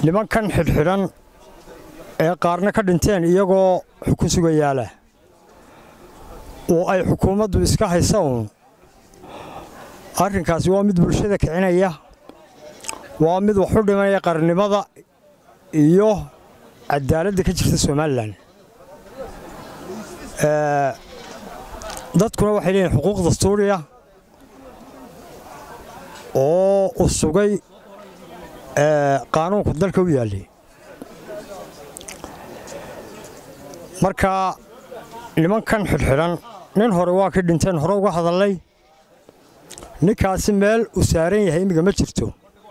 nimankan xidhxidhan ee qaarna ka dhinteen iyagoo xukun sugayaala oo ay xukuumaddu iska haysa uun arrinkaasi waa mid bulshada kicinaya waa mid wax u dhimanaya qarannimada iyo cadaaladda ka jirta somalilan dadkuna waxay leeyihin xuquuq dastuuriya oo u sugay qaanuunku dalka u yaallay marka nimankan xidhxidhan nin hore waa kii dhinteen hore uga hadallay ninkaasi meel uu saaran yahay imminka ma jirto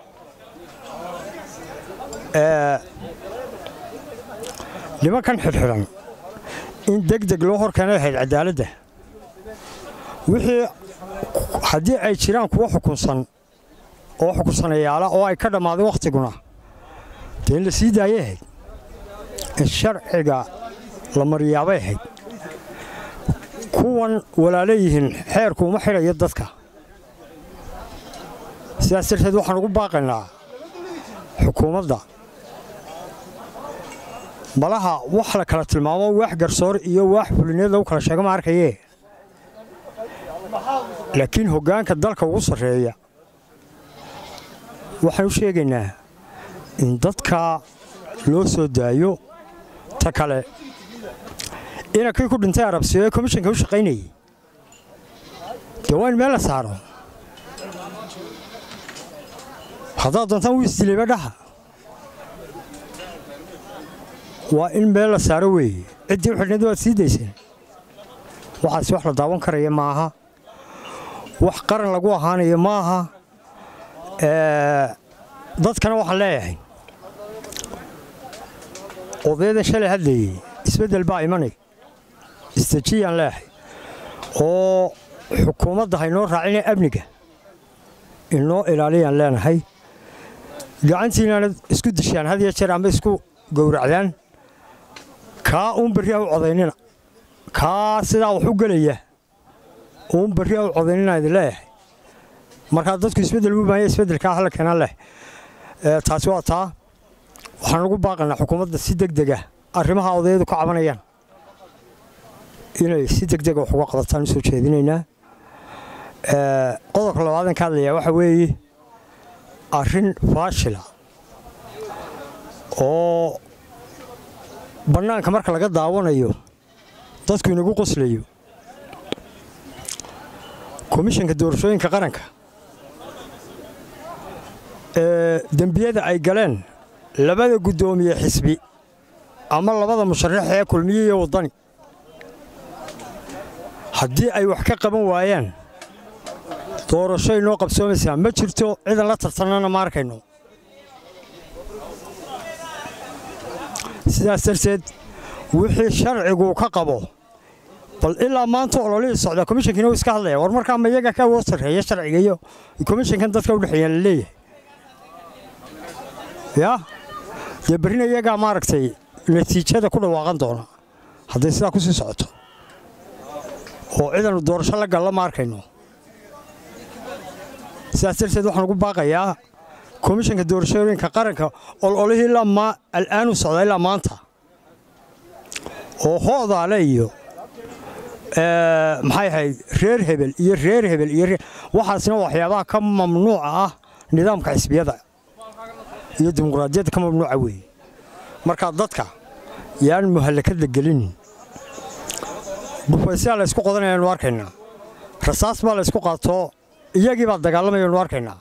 nimankan xidhxidhan in deg deg loo hor keenay ahayd cadaaladda wixii haddii ay jiraan kuwo xukunsan oo xukunsanayaala oo ay ka dhammaaday wakhtiguna dee in la sii daayay ahayd in sharciga la maryaabay ahayd kuwan walaala yihiin xeerku uma xidhayo dadka sidaas darteed waxaan ugu baaqaynaa xukuumadda malaha wax la kala tilmaamo waax garsoor iyo waax fulineed lagu kala sheego ma arkayee laakiin hoggaanka dalka ugu sarreeya waxaan u sheegaynaa in dadka loo soo daayo ta kale ina kii ku dhintay arabsiyo ee komishanka u shaqaynayay dee waa in meel la saaro haddaad doontaan wuu isdiliba dhaha waa in meel la saaro weeye ciddii u xidhnayd waad sii dayseen waxaasi wax la daawan karaya maaha wax qaran lagu ahaanayo maaha dadkana waxaan leeyahay odayada shalay hadlayey isbeddel baa imanay istejiyaan leeyahay oo xukuumadda haynoo raacina amniga inoo ilaaliyaan leenahay gacantiinaana isku dishaan had iyo jeer amba isku gowracdaan kaa uun berri ha u codaynina kaa sidaa wax u gelaya uun berri ha u codaynina idin leeyahay markaa dadku isbeddel u baahanya isbeddelkaa hala keenaan leh taasi waa taa waxaan ugu baaqaynaa xukuumadda si deg dega arrimaha odayadu ka cabanayaan inay si deg dega wax uga qadataan u soo jeedinaynaa qodobka labaadan ka hadlayaa waxa weeye arrin faashila oo bannaanka marka laga daawanayo dadku inagu qoslayo komishanka doorashooyinka qaranka ee dembiyada ay galeen labada guddoomiye xisbi ama labada musharax ee kulmiye iyo waddani haddii ay wax ka qaban waayaan doorasho inoo qabsoomaysaa ma jirto cidan la tartannana ma arkayno sidaas darteed wixii sharcigu ka qabo bal ilaa maanta ololihii socdaa komishankiina wuu iska hadlaya war markaa ma iyaga ka woo sarreeya sharciga iyo komishankan dadka udhexeeyaan la leeyahay yaa dee berrina iyagaa maaragtay natiijada ku dhawaaqan doona hadday sidaa ku sii socoto oo cidan doorasho la galla ma arkayno sidaas darteed waxaan ugu baaqayaa komishanka doorashooyinka qaranka ololihii ilaa al'aanu socdaa ilaa maanta oo hoodaale iyo maxay ahayd reer hebel iyo reer hebel iyo waxaasna waxyaabaha ka mamnuuca ah nidaamka xisbiyada iyo dimuqraadiyadda ka mamnuuca weeye markaa dadka yaan muhallakadla gelinin dhufaysayaa la ysku qodanayanu arkaynaa rasaas baa la ysku qaato iyagii baa dagaalamayanu arkaynaa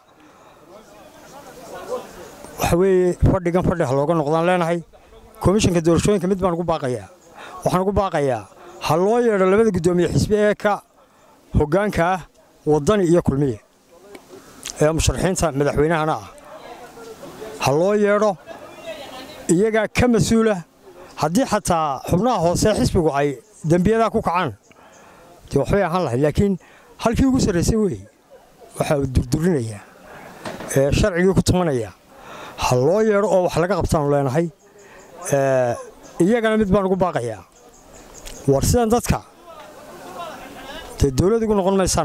waxa weeye fadhigan fadhi ha looga noqdaan leenahay komishanka doorashooyinka mid baan ugu baaqayaa waxaan ugu baaqayaa ha loo yeedho labada guddoomiye xisbi ee ka hoggaanka ah waddani iyo kulmiye ee musharaxiinta madaxweynahana ah ha loo yeedho iyagaa ka mas-uula haddii xataa xubnaha hoose xisbigu ay dembiyadaa ku kacaan dee waxbay ahaan lahayd laakiin halkii ugu sarraysay weeye waxaa uu durdurinayaa ee sharcigii ku tumanaya ha loo yeedho oo wax laga qabtaanu leenahay iyagana mid baan ugu baaqayaa war sidan dadka dee dawlad igu noqon maysaan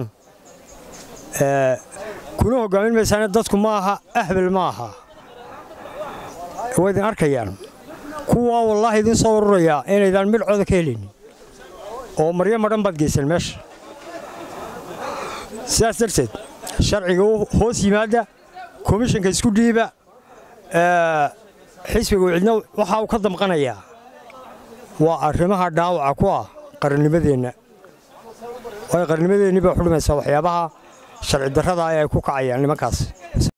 kuna hoggaamin maysaane dadku ma aha ahbel ma aha waa idin arkayaan kuwaa wallaahi idiin soo ururayaa inaydaan midhcooda ka helaynin oo maryo madhan baad geyseen meesha sidaas darteed sharciga hoos yimaadda komishanka isku dhiiba xisbiga cidna waxa uu ka damqanayaa waa arrimaha dhaawaca ku ah qarannimadeenna waayo qarannimadeenni baa xudhumaysaa waxyaabaha sharci darrada ay ku kacayaan nimankaas